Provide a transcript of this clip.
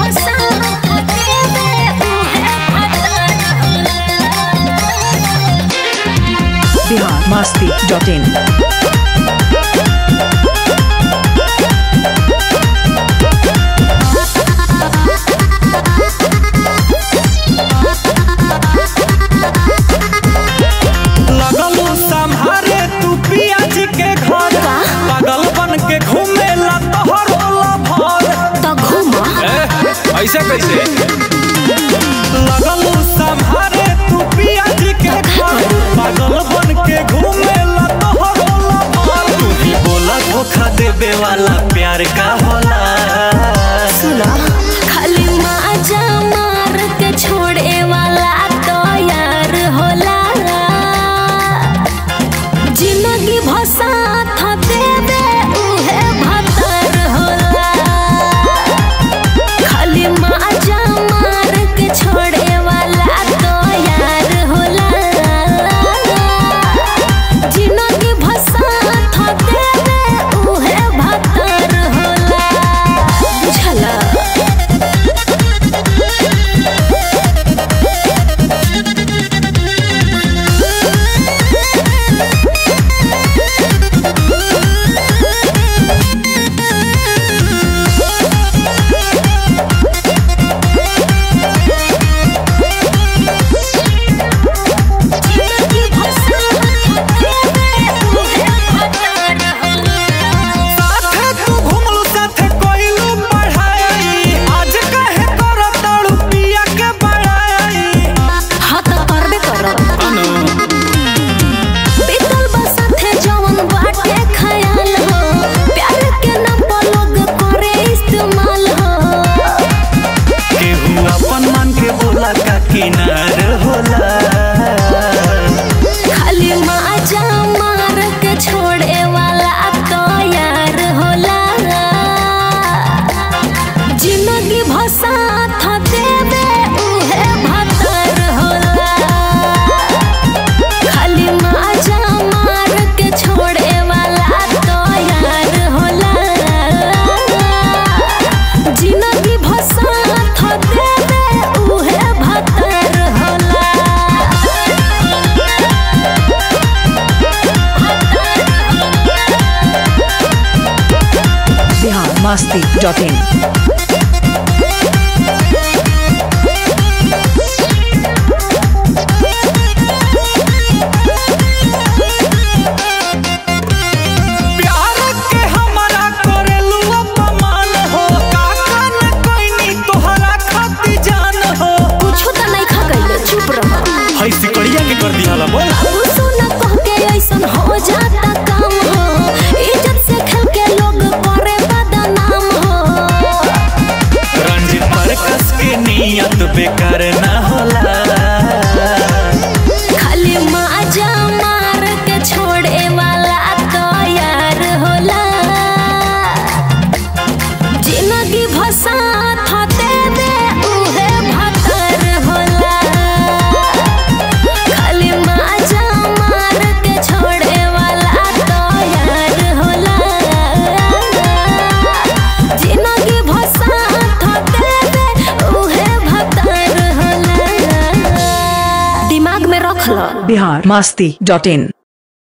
Bihar Masti dot in लगलू संभारे तू पियाज के घर पागल बन के घूमेला तोहर होला भर ए, ऐसे कैसे लगलू संभारे तू पियाज के घर पागल बन के घूमेला तोहर होला भर तू ही बोला धोखा देवे वाला प्यार का होला खाली माजा मार के छोड़े वाला तो यार होला जिंदगी भसा था देवे उहे भतर होला खाली माजा मार के छोड़े वाला तो यार होला जिंदगी भसा था देवे उहे भतर होला बुझला साथे तू घुमलू साथे कोइलू पढ़ाई आज काहे करत ताड़ू पिया के बड़ाई हाँ तो करबे करब अनु बीतल बसथे जवन बाटे खयाल हो प्यार के नाम पर लोग करे इस्तेमाल हो केहू अपन मन के बोला का किनार होला खाली माजा मार के छोड़े वाला तो यार होला जिंदगी भसा था देवे उहे भतर होला खाली माजा मार के छोड़े वाला तो यार होला जिंदगी भसा था देवे उहे भतर होला बिहार मस्ती डॉट इन प्यार के हमरा करेलू अपमान हो काका न कोइनी तोहरा खाती जान हो कुछो त नहीं खा गइले चुप रह हई सिकड़िया के कर दिहला बोल कुछो न कह के ऐसन हो जाता काम हो इज्जत से खेल के लोग करे बदनाम हो रंजित पर कस के नियत बेकार ना होला खाली माजा मार के छोड़े वाला तो यार होला जिंदगी भसा था देवे उहे भतर होला खाली माजा मार के छोड़े वाला तो यार होला जिंदगी भसा था देवे उहे भतर होला दिमाग में रख लो बिहार मस्ती डॉट इन